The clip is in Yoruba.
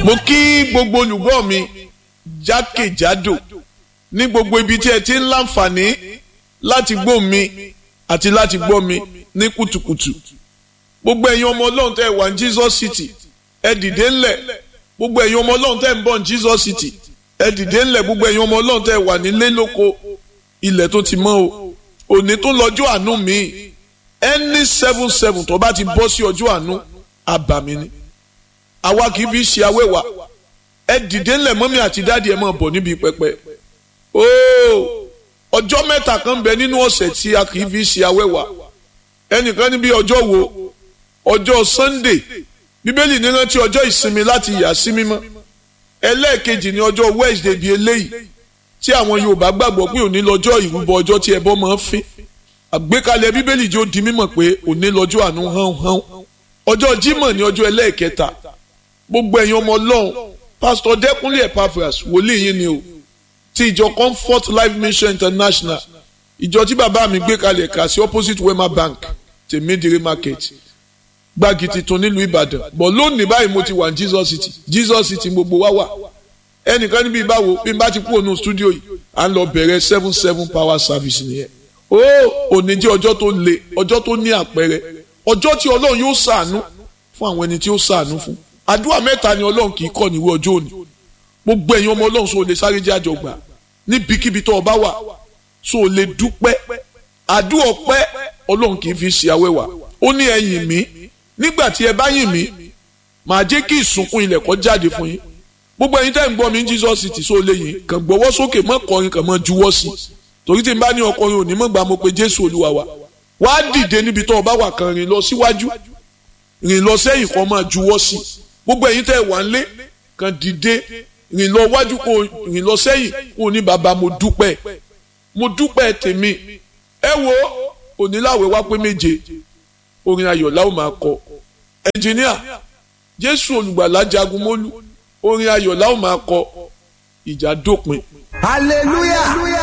mo kí gbogbo olùgbọ́ mi jákèjádò ní gbogbo ibi tí ẹ ti ń láǹfààní láti gbọ́ mi àti láti gbọ́ mi ní kùtùkùtù gbogbo ẹ̀yin ọmọ ọlọ́run tẹ́ ẹ wà ní Jesus City ẹ dìde ńlẹ̀ gbogbo ẹ̀yin ọmọ ọlọ́run tẹ́ ẹ ń bọ̀ ní Jesus City ẹ dìde ńlẹ̀ gbogbo ẹ̀yin ọmọ ọlọ́run tẹ́ ẹ wà nílé lóko ilẹ̀ tó ti mọ́ o òní tó lọ́jọ́ àánú mi ẹni seven seven tó bá ti bọ́ sí ọjọ́ àánú àbàmì ni àwa kì í fi ṣe awẹ́wà ẹ dìde ńlẹ̀ mọ́mí àti dáàdi ẹ̀ máa bọ̀ níbi pẹpẹ ooo ọjọ́ mẹ́ta kan bẹ nínú ọ̀sẹ̀ tí a kì í fi ṣe awẹ́wà ẹnìkan níbi ọjọ́ wo ọjọ́ Sunday bíbélì ní rántí ọjọ́ ìsinmi láti yà sí mímọ́ ẹlẹ́ẹ̀kejì ní ọjọ́ Wednesday bíi eléyìí tí àwọn Yorùbá gbàgbọ́ pé òní lọ́jọ́ ìrúbọ ọjọ́ tí ẹbọ máa ń fín àgbékalẹ̀ bíbélì jẹ́ ó di mímọ̀ pé òní lọ́jọ́ àánú hán hán ọjọ́ Jímọ̀ ní ọjọ́ ẹlẹ́ẹ̀kẹta gbogbo ẹ̀yin ọmọ Ọlọ́run pásítọ̀ Dẹ́kúnlé Epaphras wòlíì yín ni o ti ìjọ Comfort Life Mission International ìjọ tí bàbá mi gbé kalẹ̀ kà sí opposite Wema Bank tèmídìrí market gbági tuntun nílùú Ìbàdàn bọ̀ lónìí báyìí mo ti wà ní Jesus City Jesus City gbogbo wa wà ẹnìkan níbi ìbáwo bí n bá ti kú ònú stúdíò yìí à ń lọ bẹ̀rẹ̀ seven seven power service nìyẹn ó òní jẹ́ ọjọ́ tó le ọjọ́ tó ní àpẹẹrẹ ọjọ́ tí Ọlọ́run yóò ṣàánú fún àwọn ẹni tí ó ṣàánú fún àdúrà mẹ́ta ni Ọlọ́run kì í kọ́ níwé ọjọ́ òní gbogbo ẹ̀yin ọmọ Ọlọ́run sọ lè sáré jẹ́ àjọgbà níbikíbi tó o bá wà sọ lè dúpẹ́ àdúrà ọpẹ́ Ọlọ́run kì í fi ṣe awẹ́wà ó ní ẹ yìn mí nígbà tí ẹ bá yìn mí màá jẹ́ kí ìsùnkún ilẹ̀ kó jáde fún yín gbogbo ẹ̀yin tẹ́ ń gbọ́ mi ní Jesus City sọ lè yìn kàn gbọ́wọ́ sókè mọ́ kọrin kàn mọ́ juwọ́ sí torí tí n bá ní ọkọrin òní mọ́ gbà mo pe Jésù Olúwa wa wá dìde níbi tó o bá wà kàn rìn lọ síwájú rìn lọ sẹ́yìn kan máa juwọ́ sí gbogbo ẹ̀yin tẹ́ wà ń lé kàn dìde rìn lọ wájú kó rìn lọ sẹ́yìn kó ní bàbá mo dúpẹ́ mo dúpẹ́ tèmi ẹ wo oníláwẹ̀ wá pé méje orin ayọ̀ la ó máa kọ ẹnjìníà jésù olùgbàlà jagun mólú orin ayọ̀ la ó máa kọ ìjà dópin. hallelujah. hallelujah.